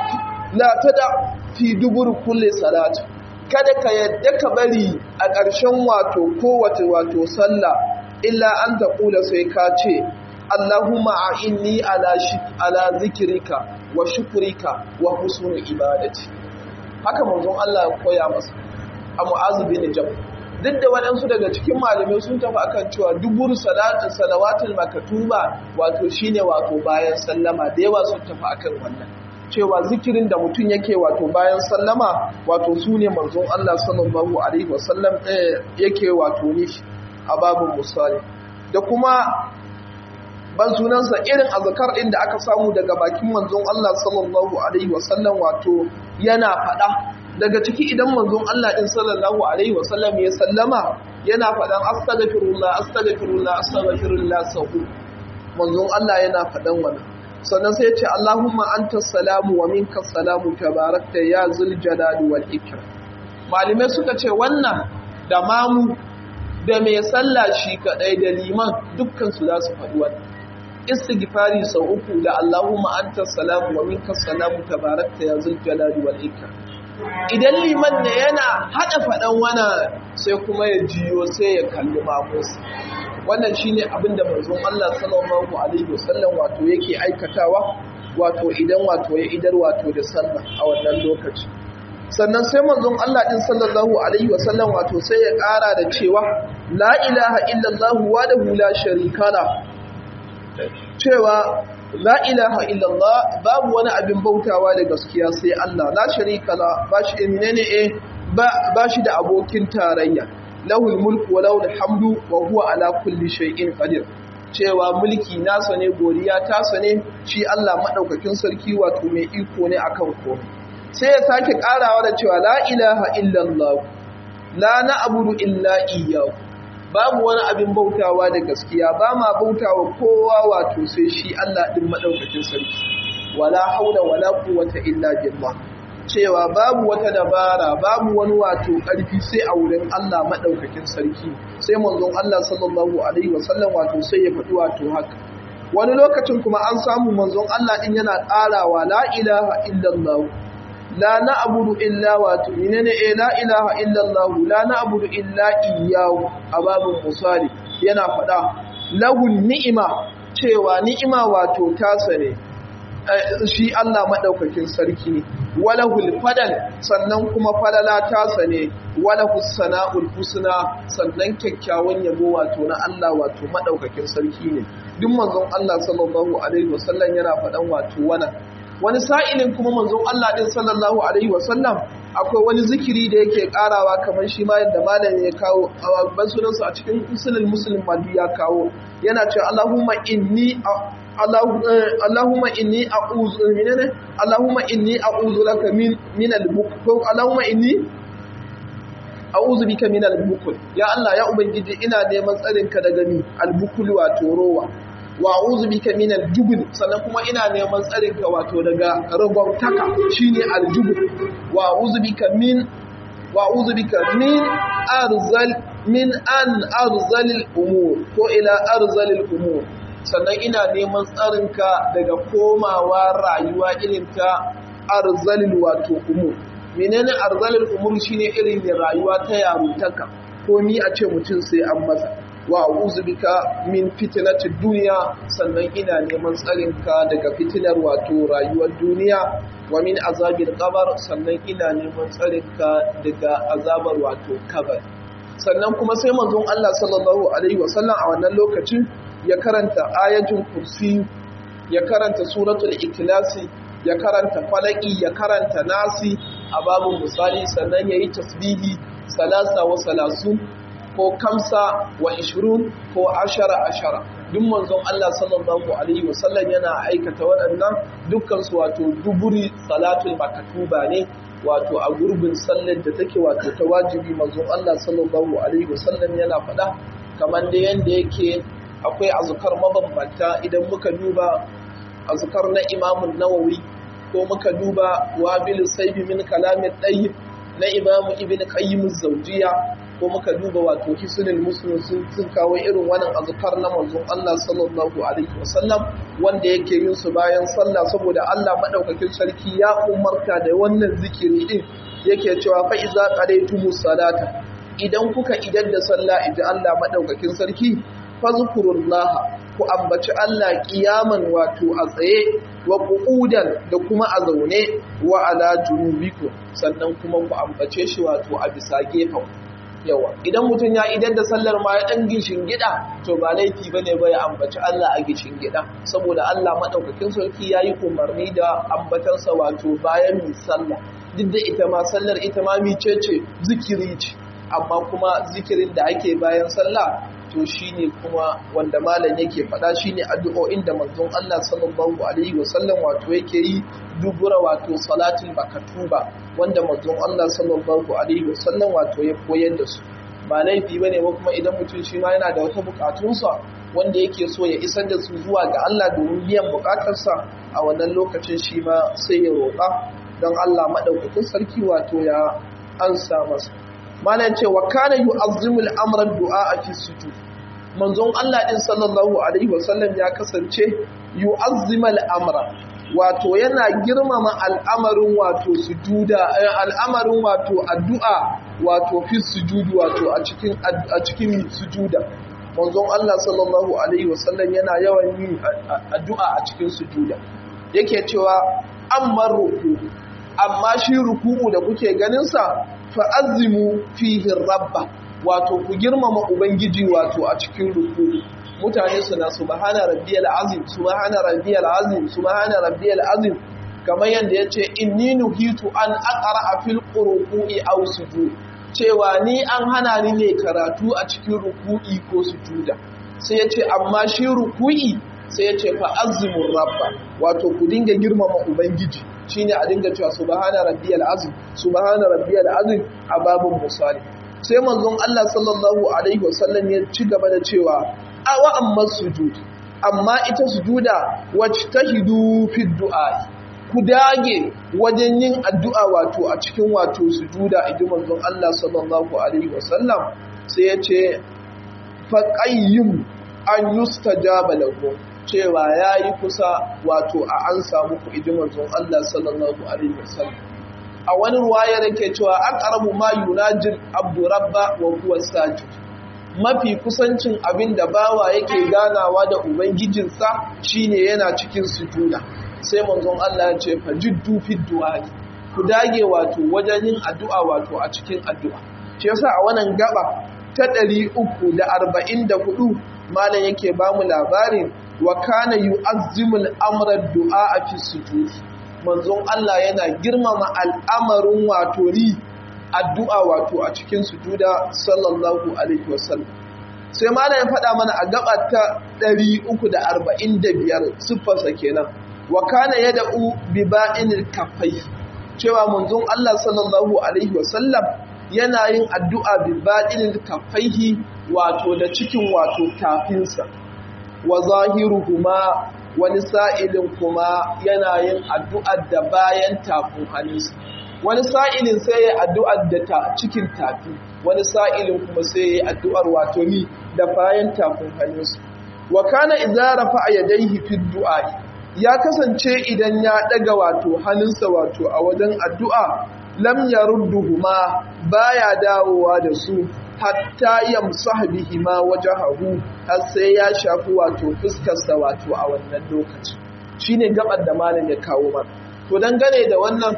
tada fi dubur kulle salatu kada ka yadda ka bari a ƙarshen wato kowace wato sallah illa an ta ƙula sai ka ce Allahumma a inni ala zikirika wa shukurika wa husnul ibadati haka manzon Allah ya koya masa a mu'azu bin jabal duk da waɗansu daga cikin malamai sun tafi akan cewa dubur salatin salawatul makatuba wato shine wato bayan sallama da yawa sun tafi akan wannan cewa zikirin da mutum yake wato bayan sallama wato su ne manzon Allah sallallahu alaihi wasallam yake wato nishi a babin musali da kuma ban sunansa irin azkar din da aka samu daga bakin manzon Allah sallallahu alaihi wasallam wato yana faɗa daga ciki idan manzon Allah din sallallahu alaihi wasallam ya sallama yana faɗan astaghfirullah astaghfirullah astaghfirullah sahu manzon Allah yana faɗan wannan sannan sai ya ce Allahumma anta salamu wa minka salamu tabarakta ya zul jalali wal ikram malume suka ce wannan da mamu da mai sallah shi kadai da liman dukkan su za su faɗi wannan istighfari sau uku da Allahumma anta salamu wa minka salamu tabarakta ya zul jalali wal ikram idan liman ne yana hada faɗan wana sai kuma ya jiyo sai ya kalli mamusa wannan shine abin da manzon Allah sallallahu alaihi wasallam wato yake aikatawa wato idan wato ya idar wato da sallah a wannan lokaci sannan sai manzon Allah din sallallahu alaihi wasallam wato sai ya ƙara da cewa la ilaha illallah wahdahu la sharika la cewa la ilaha illallah babu wani abin bautawa da gaskiya sai Allah la sharika la ba shi menene eh ba shi da abokin tarayya lahul mulku wa lahul hamdu wa huwa ala kulli shay'in qadir cewa mulki nasa ne godiya tasa ne shi Allah madaukakin sarki wato mai iko ne akan komai sai ya sake karawa da cewa la ilaha illallah la na'budu illa iyyahu babu wani abin bautawa da gaskiya ba ma bautawa kowa wato sai shi Allah din madaukakin sarki wala haula wala quwwata illa billah cewa babu wata dabara babu wani wato ƙarfi sai a wurin Allah maɗaukakin sarki sai manzon Allah sallallahu alaihi wasallam wato sai ya faɗi wato haka wani lokacin kuma an samu manzon Allah din yana ƙarawa la ilaha illallah la na'budu illa wato menene eh la ilaha illallah la na'budu illa iyyahu a babun musali yana faɗa lahun ni'ima cewa ni'ima wato tasa ne shi Allah maɗaukakin sarki ne walahul fadal sannan kuma falala tasa ne walahus sana'ul husna sannan kyakkyawan yabo wato na Allah wato maɗaukakin sarki ne duk manzon Allah sallallahu alaihi wasallam yana faɗan wato wannan wani sa'ilin kuma manzon Allah din sallallahu alaihi wasallam akwai wani zikiri da yake karawa kamar shi ma yadda malam ya kawo a babban sunansa a cikin usulul muslim madu ya kawo yana cewa Allahumma inni Allahumma inni a'udhu minane Allahumma inni a'udhu laka min min al-bukhl Allahumma inni a'udhu bika min al-bukhl ya Allah ya ubangiji ina neman tsarin ka daga ni al-bukhl wato rowa wa a'udhu bika min al-jubn sannan kuma ina neman tsarin ka wato daga ragwautaka shine al-jubn wa a'udhu bika min wa a'udhu bika min arzal min an arzalil umur ko ila arzalil umur sannan ina neman tsarinka daga komawa rayuwa irin ta arzalil wato umur menene arzalil umur shine irin rayuwa ta yarutaka ko ni a ce mutum sai an masa wa a'udhu bika min fitnatid dunya sannan ina neman tsarinka daga fitinar wato rayuwar duniya wa min azabil qabr sannan ina neman tsarinka daga azabar wato kabar sannan kuma sai manzon Allah sallallahu alaihi wasallam a wannan lokacin ya karanta ayatul kursi ya karanta suratul ikhlasi ya karanta falaki ya karanta nasi a babun misali sannan yayi tasbihi salasa wa salasun ko kamsa wa ishirun ko ashara ashara duk manzon Allah sallallahu alaihi wasallam yana aikata waɗannan dukkan su wato duburi salatul makatuba ne wato a gurbin sallar da take wato ta wajibi manzon Allah sallallahu alaihi wasallam yana faɗa kamar da yanda yake akwai azkar mabambanta idan muka duba azkar na Imam Nawawi ko muka duba wabil saybi min kalamin tayyib na Imam Ibn Qayyim az-Zawjiyya ko muka duba wato hisnul muslim sun sun kawo irin wannan azkar na manzon Allah sallallahu alaihi wasallam wanda yake yin su bayan sallah saboda Allah madaukakin sarki ya umarta da wannan zikiri din yake cewa fa iza qadaytumus salata idan kuka idan da sallah idan Allah madaukakin sarki fazkurullaha ku ambaci Allah kiyaman wato a tsaye wa qu'udan da kuma a zaune wa ala junubikum sannan kuma ku ambace shi wato a bisa gefen yawa idan mutum ya idan da sallar ma ya dan gishin gida to ba laifi bane ba ya ambaci Allah a gishin gida saboda Allah madaukakin sarki yayi umarni da ambatansa wato bayan mi sallah duk da ita ma sallar ita ma micece zikiri ce amma kuma zikirin da ake bayan sallah to shine kuma wanda malam yake faɗa shine addu'o'in da manzon Allah sallallahu alaihi wasallam wato yake yi dubura wato salatul makatuba wanda manzon Allah sallallahu alaihi wasallam wato ya koyar da su ba laifi bane ba kuma idan mutum shi ma yana da wata bukatunsa wanda yake so ya isar da su zuwa ga Allah domin biyan bukatarsa a wannan lokacin shi ma sai ya roƙa don Allah madaukakin sarki wato ya ansa masa malam ce wa kana yu'azzimul amra du'a fi sujud manzon Allah din sallallahu alaihi wasallam ya kasance yu'azzimul amra wato yana girmama al'amarin wato sujuda al'amarin wato addu'a wato fi sujud wato a cikin a cikin sujuda manzon Allah sallallahu alaihi wasallam yana yawan yin addu'a a cikin sujuda yake cewa amma ruku amma shi ruku'u da kuke ganin sa fa'azimu fihi rabba wato ku girmama ubangiji wato a cikin ruku mutane suna subhana rabbiyal azim subhana rabbiyal azim subhana rabbiyal azim kamar yanda yace inni nuhitu an aqra fil qurui aw sujud cewa ni an hana ni ne karatu a cikin ruku'i ko sujuda sai yace amma shi ruku'i sai yace fa azimur rabba wato ku dinga girmama ubangiji shine a dinga cewa subhana rabbiyal azim subhana rabbiyal azim a babun misali sai manzon Allah sallallahu alaihi wasallam ya ci gaba da cewa awa amma sujud amma ita sujuda wacce tahidu fi du'a ku dage wajen yin addu'a wato a cikin wato sujuda a manzon Allah sallallahu alaihi wasallam sai ya ce faqayyim an yustajaba lahu cewa ya yi kusa wato a an samu ku idi manzon Allah sallallahu alaihi wasallam a wani ruwaya yake cewa an karamu ma yunajin abdu rabba wa huwa sajid mafi kusancin abin da bawa yake ganawa da ubangijinsa shine yana cikin sujuda sai manzon Allah ya ce fa jiddu fi du'a ku dage wato wajen yin addu'a wato a cikin addu'a shi yasa a wannan gaba ta 344 malam yake bamu labarin wa kana yu'azzimul amra du'a fi sujud manzon Allah yana girmama al'amarin wato ni addu'a wato a cikin sujuda sallallahu alaihi wasallam sai malam ya faɗa mana a gaba ta 345 siffarsa kenan wa kana yad'u bi ba'inil kaffai cewa manzon Allah sallallahu alaihi wasallam yana yin addu'a bi ba'inil kaffaihi wato da cikin wato tafinsa wa zahiruhuma wani sa'ilin kuma yana yin addu'ar da bayan tafin hannunsa wani sa'ilin sai ya addu'ar da ta cikin tafi wani sa'ilin kuma sai ya addu'ar wato ni da bayan tafin hannunsa wa kana idza rafa'a yadayhi fi du'a ya kasance idan ya daga wato hannunsa wato a wajen addu'a lam yarudduhuma baya dawowa da su hatta yamsah bihima wajhahu har sai ya shafi wato fuskarsa wato a wannan lokaci shine gabar da malam ya kawo mana to dangane da wannan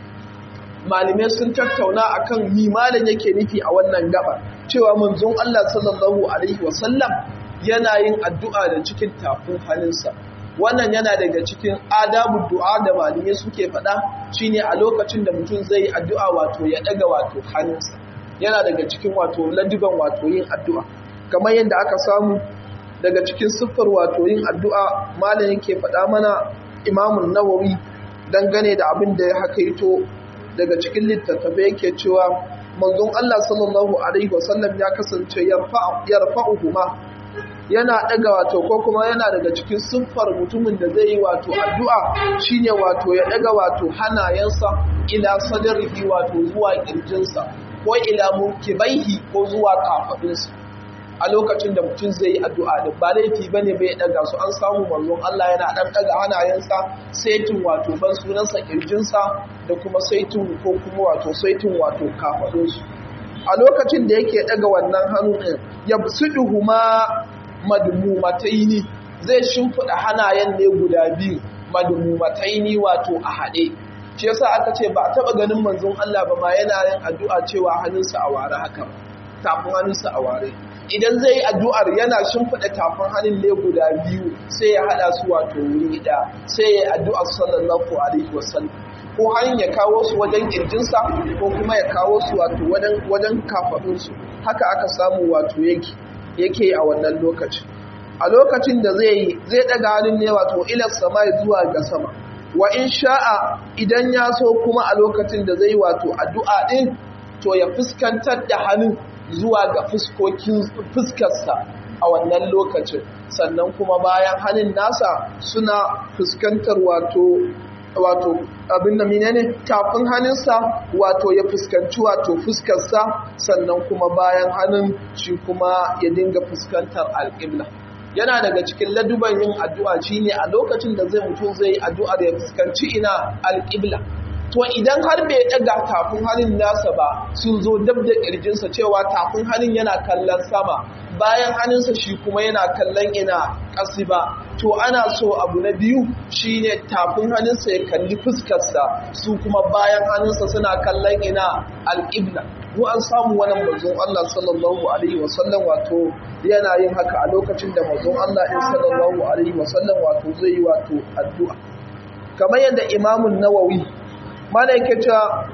malamai sun tattauna akan mi malam yake nufi a wannan gaba cewa manzon Allah sallallahu alaihi wasallam yana yin addu'a da cikin tafin hannunsa wannan yana daga cikin adabu du'a da malamai suke faɗa shine a lokacin da mutum zai yi addu'a wato ya ɗaga wato hannunsa yana daga cikin wato ladiban wato yin addu'a kamar yadda aka samu daga cikin siffar wato yin addu'a malam yake faɗa mana imamun nawawi dangane da abin da ya hakaito daga cikin littattafai yake cewa manzon Allah sallallahu alaihi wasallam ya kasance yarfa'uhuma yana daga wato ko kuma yana daga cikin siffar mutumin da zai yi wato addu'a shine wato ya daga wato hanayensa ila sadrihi wato zuwa kirjinsa ko ila mukibaihi ko zuwa kafadinsa a lokacin da mutum zai yi addu'a da ba laifi bane bai daga su an samu manzon Allah yana dan daga hanayensa saitin wato ban sunansa kirjinsa da kuma saitin ko kuma wato saitin wato kafadinsu a lokacin da yake daga wannan hannu din yabsuduhuma madmumataini zai shimfida hanayen ne guda biyu madmumataini wato a haɗe shi yasa aka ce ba a taba ganin manzon Allah ba ma yana yin addu'a cewa hannunsa a ware haka tafin hannunsa a ware idan zai yi addu'ar yana shimfida tafin hannun ne guda biyu sai ya hada su wato wuri ɗaya sai ya yi addu'ar sallallahu alaihi wasallam ko hannun ya kawo su wajen kirjinsa ko kuma ya kawo su wato wajen kafaɗinsu haka aka samu wato yake yake a wannan lokaci a lokacin da zai zai daga hannun ne wato ilar sama zuwa ga sama wa in sha'a idan ya so kuma a lokacin da zai wato addu'a din to ya fuskantar da hannun zuwa ga fuskokin fuskarsa a wannan lokacin sannan kuma bayan hannun nasa suna fuskantar wato wato abin da menene tafin hannunsa wato ya fuskanci wato fuskarsa sannan kuma bayan hannun shi kuma ya dinga fuskantar alƙibla yana daga cikin laduban yin addu'a shine a lokacin da zai mutum zai yi addu'ar ya fuskanci ina alƙibla to idan har bai daga tafin hannun nasa ba sun zo dab da ƙirjinsa cewa tafin hannun yana kallon sama bayan hannunsa shi kuma yana kallon ina ƙasi ba to ana so abu na biyu shine tafin hannunsa ya kalli fuskarsa su kuma bayan hannunsa suna kallon ina alƙibla mu an samu wani mazun Allah sallallahu alaihi wasallam wato yana yin haka a lokacin da mazun Allah in sallallahu alaihi wasallam wato zai yi wato addu'a kamar yadda imamun nawawi mana yake cewa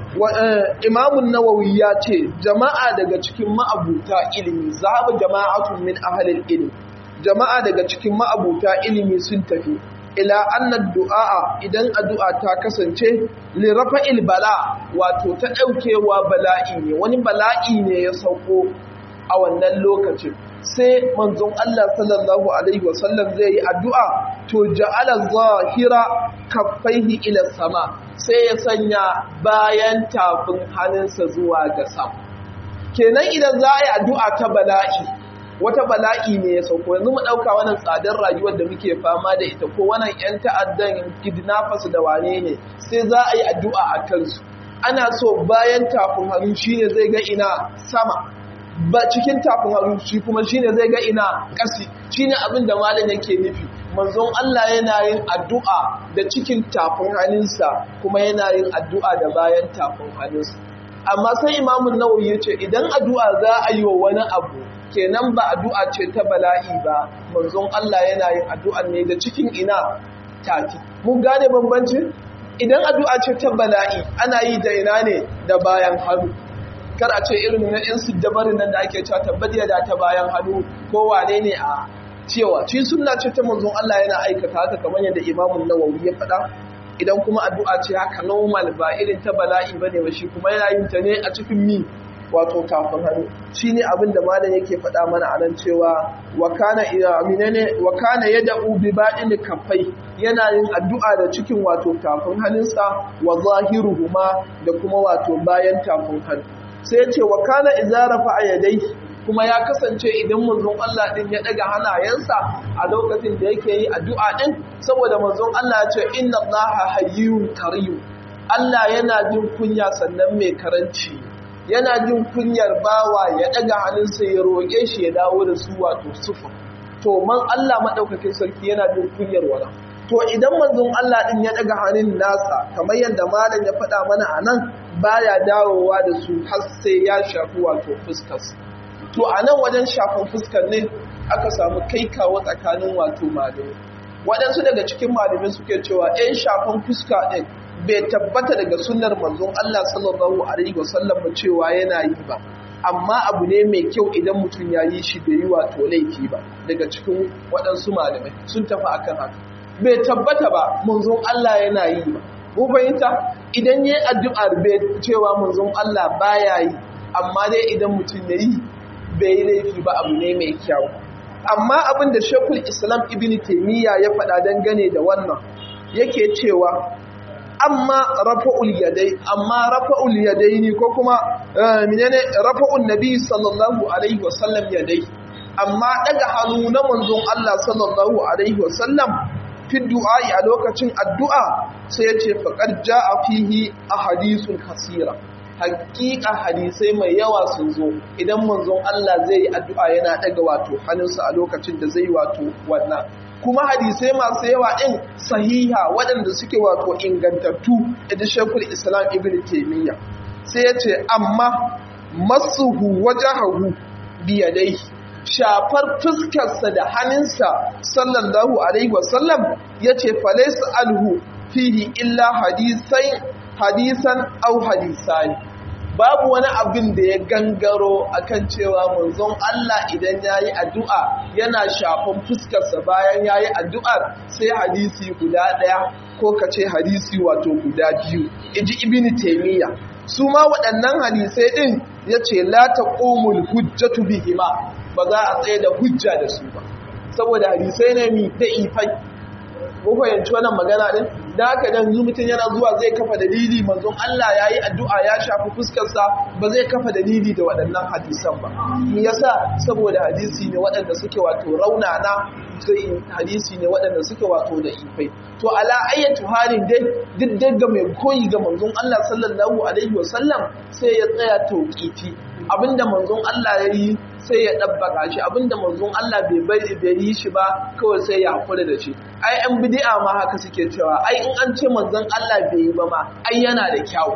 imamun nawawi ya ce jama'a daga cikin ma'abuta ilimi zaba jama'atun min ahalil ilimi jama'a daga cikin ma'abuta ilimi sun tafi ila annad du'a idan addu'a ta kasance li rafa'il bala wato ta daukewa bala'i ne wani bala'i ne ya sauko a wannan lokacin sai manzon Allah sallallahu alaihi wasallam zai yi addu'a to ja'ala zahira kaffaihi ila sama sai ya sanya bayan tafin hannunsa zuwa ga sama kenan idan za a yi addu'a ta bala'i wata bala'i ne ya sauko yanzu mu ɗauka wannan tsadar rayuwar da muke fama da ita ko wannan 'yan ta'addan kidnappers da wane ne sai za a yi addu'a a kansu ana so bayan tafin hannu shine zai ga ina sama ba cikin tafin hannu shi kuma shine zai ga ina ƙasi shine abin da malam yake nufi manzon Allah yana yin addu'a da cikin tafin hannunsa kuma yana yin addu'a da bayan tafin hannunsa amma sai imamun nawawi ya ce idan addu'a za a yi wa wani abu kenan ba addu'a ce ta bala'i ba manzon Allah yana yin addu'a ne da cikin ina tafi mun gane bambanci idan addu'a ce ta bala'i ana yi da ina ne da bayan hannu kar a ce irin na yan siddabarin nan da ake cewa tabbatiya da ta bayan hannu ko wane ne a cewa ci sunna ce ta manzon Allah yana aikata haka kamar yadda imamun nawawi ya faɗa idan kuma addu'a ce haka normal ba irin ta bala'i bane ba shi kuma yana yin ta ne a cikin mi wato kafin hannu shi ne abin da malam yake faɗa mana a nan cewa wakana aminane wakana yad'u bi ba'in kaffai yana yin addu'a da cikin wato tafin hannunsa wa zahiruhuma da kuma wato bayan tafin hannu sai ya ce wakana idza rafa'a yadai kuma ya kasance idan manzon Allah din ya daga hanayensa a lokacin da yake yi addu'a din saboda manzon Allah ya ce inna Allaha hayyun karim Allah yana jin kunya sannan mai karanci yana jin kunyar bawa ya daga hannunsa ya roƙe shi ya dawo da su wato sufa to man Allah madaukakin sarki yana jin kunyar wala to idan manzon Allah din ya daga hannun nasa kamar yadda malam ya faɗa mana anan baya dawowa da su har sai ya shafi wato fuskarsa to a nan wajen shafan fuskar ne aka samu kai kawo tsakanin wato malamai waɗansu daga cikin malamai suke cewa 'yan shafan fuska ɗin bai tabbata daga sunnar manzon Allah sallallahu alaihi wasallam ba cewa yana yi ba amma abu ne mai kyau idan mutum ya yi shi bai yi wato laifi ba daga cikin waɗansu malamai sun tafi akan haka bai tabbata ba manzon Allah yana yi ba ko fahimta idan yayi addu'ar bai cewa manzon Allah baya yi amma dai idan mutum ya yi bai yi laifi ba abu ne mai kyau amma abin da shekul islam ibn taimiyya ya faɗa dangane da wannan yake cewa amma rafa'ul yadai amma rafa'ul yadai ne ko kuma menene rafa'ul nabi sallallahu alaihi wasallam yadai amma daga hannu na manzon Allah sallallahu alaihi wasallam fi du'a'i a lokacin addu'a sai ya ce faqad ja'a fihi ahadithun kasira hakika hadisai mai yawa sun zo idan manzon Allah zai yi addu'a yana daga wato hannunsa a lokacin da zai wato wannan kuma hadisai masu yawa ɗin sahiha waɗanda suke wato ingantattu da shekul islam ibn taimiyya sai ya ce amma masuhu wajahahu biyadai shafar fuskarsa da hannunsa sallallahu alaihi wasallam ya ce falaisa alhu fihi illa hadisan au hadisani babu wani abin da ya gangaro akan cewa manzon Allah idan ya yi addu'a yana shafan fuskarsa bayan ya yi addu'ar sai hadisi guda ɗaya ko ka ce hadisi wato guda biyu iji ibini taimiyya su ma waɗannan hadisai ɗin ya ce lata ƙomul hujjatu bihima ba za a tsaye da hujja da su ba saboda hadisai ne mi da ifai ko fahimci wannan magana din da haka dan mutum yana zuwa zai kafa dalili manzon Allah yayi addu'a ya shafi fuskarsa ba zai kafa dalili da waɗannan hadisan ba me yasa saboda hadisi ne waɗanda suke wato raunana sai hadisi ne waɗanda suke wato da ifai to ala ayyatu halin dai duk daga mai koyi ga manzon Allah sallallahu alaihi wasallam sai ya tsaya tauqiti abinda manzon Allah yayi sai ya ɗabbaka shi abinda manzon Allah bai bari bai yi shi ba kawai sai ya hakura da shi ai an bid'a ma haka suke cewa ai in an ce manzon Allah bai yi ba ma ai yana da kyau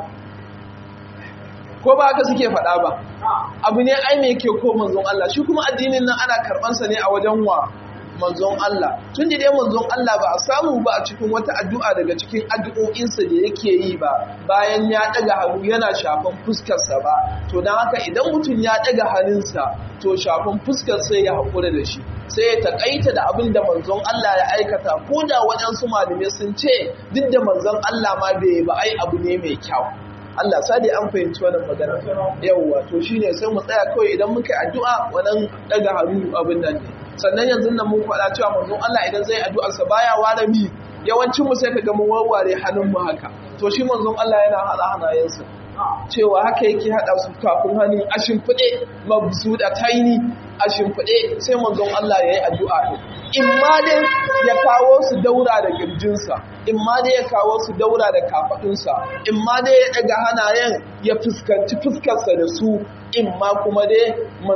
ko ba haka suke faɗa ba abu ne ai me yake ko manzon Allah shi kuma addinin nan ana karɓan sa ne a wajen wa manzon Allah tun da dai manzon Allah ba a samu ba a cikin wata addu'a daga cikin addu'o'insa da yake yi ba bayan ya daga hannu yana shafan fuskarsa ba to don haka idan mutum ya daga hannunsa to shafan fuskar sai ya haƙura da shi sai ya taƙaita da abin da manzon Allah ya aikata ko da waɗansu malamai sun ce duk da manzon Allah ma bai ba ai abu ne mai kyau Allah sadi an fahimci wannan magana yawwa to shine sai mu tsaya kawai idan muka yi addu'a wannan daga hannu abin nan ne sannan yanzu nan mun faɗa cewa manzon Allah idan zai addu'ar sa baya ware mi yawancin mu sai kaga mun warware hannun mu haka to shi manzon Allah yana hada hanayensa cewa haka yake hada su kafin hannu a shimfiɗe mabsu da taini a shimfiɗe sai manzon Allah ya yi addu'a in ma dai ya kawo su daura da girjinsa in ma dai ya kawo su daura da kafaɗunsa in ma dai ya ɗaga hanayen ya fuskanci fuskarsa da su in ma kuma dai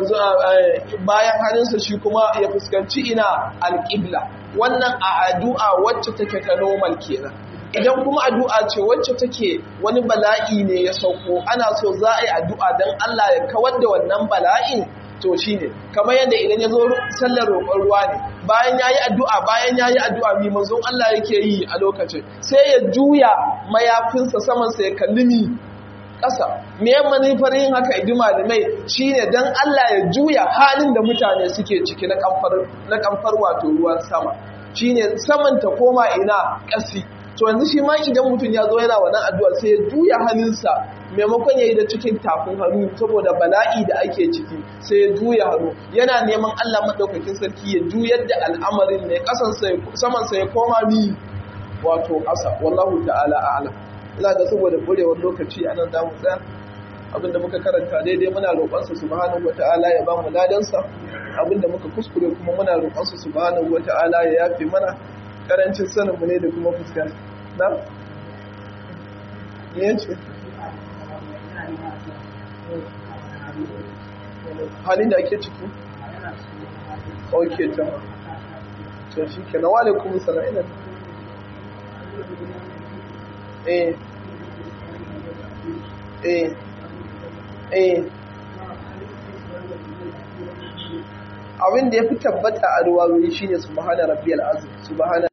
bayan hannunsa shi kuma ya fuskanci ina alƙibla wannan a addu'a wacce take ta normal kenan idan kuma addu'a ce wacce take wani bala'i ne ya sauko ana so za a yi addu'a don Allah ya kawar da wannan bala'in to shi ne kamar yadda idan ya zo sallar roƙon ruwa ne bayan ya yi addu'a bayan ya yi addu'a mi manzon Allah yake yi a lokacin sai ya juya mayafinsa samansa ya kalli mi ƙasa me manufar yin haka idi malamai shine dan Allah ya juya halin da mutane suke ciki na kamfar na kamfar wato ruwan sama shine saman ta koma ina ƙasi to yanzu shi ma idan mutum ya zo yana wannan addu'a sai ya juya hannunsa maimakon ya yi da cikin tafin hannu saboda bala'i da ake ciki sai ya juya hannu yana neman Allah maɗaukakin sarki ya juyar da al'amarin ne samansa ya koma ni wato ƙasa wallahu ta'ala a'lam ina ga saboda burewar lokaci a nan za mu tsaya abinda muka karanta daidai muna roƙonsa subhanahu wata'ala ya ba mu ladansa abinda muka kuskure kuma muna roƙonsa subhanahu wata'ala ya yafe mana karancin sanin mu ne da kuma fuskanta na ne ce halin da ake ciki ok ta to shi ke na wale kuma sana'ina eh eh eh abin da ya fi tabbata a ruwa wuri shine subhana rabbiyal azim subhana